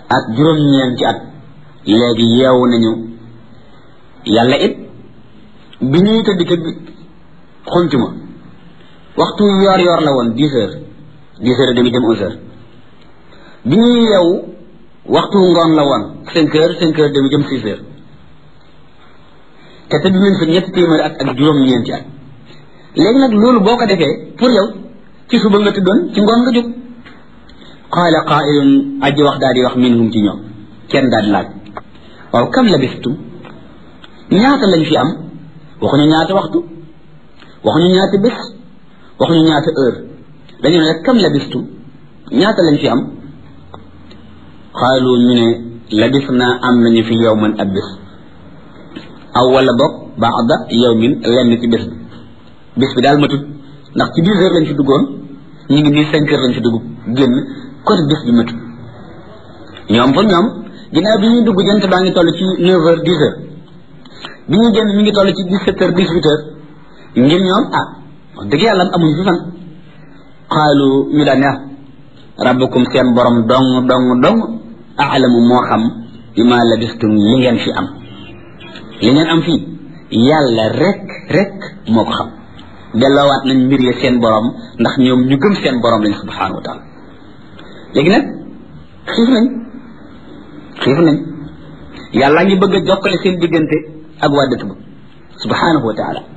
ak juróom-ñeenti at léegi yeewu nañu yàlla it bi ñuy tëdd ca xuntuma waxtu yoor yoor la woon dix heures dix heures et demi dem onze heures bi ñuy yeewu waxtu ngoon la woon cinq heures cinq heures demi jëm six heures te tëdd nañ fa ñetti téeméeri at ak juróom-ñeenti at léegi nag loolu boo ko defee pour yow ci suba nga tëddoon ci ngoon nga jóg qaala qaailun aji wax daal di wax minhum ci ñoom kenn daal di laaj waaw kam labistum ñaata lañ fi am waxuñu ñaata waxtu waxuñu ñaata bés waxuñu ñaata heure dañu ne rek kam labistum ñaata lañ fi am xaalu ñu ne labis naa am nañu fi yowman ab bés aw wala boog baada yowmin lenn ci bés bi bés bi daal matut ndax ci dix heures lañ fi duggoon ñu ngi nii cinq heures lañ fi dugg génn kon bés bi matut ñoom fa ñoom ginnaaw bi ñuy dugg jant baa ngi toll ci neuf heures dix heures bi ñuy génn mi ngi toll ci dix sept heures dix huit heures ngir ñoom ah wax dëgg yàlla amuñ fi fan xaalu ñu daan ne rabbukum seen borom dong dong dong aalamu moo xam bi ma labistum li ngeen fi am li ngeen am fii yàlla rek rek moo ko xam delloowaat nañ mbir ya seen borom ndax ñoom ñu gëm seen borom lañ subhanahu wa taala léegi nag xiif nañ xiif nañ yàlla ngi bëgg a jokkale seen diggante ak waa dëkk ba subhanahu wa taala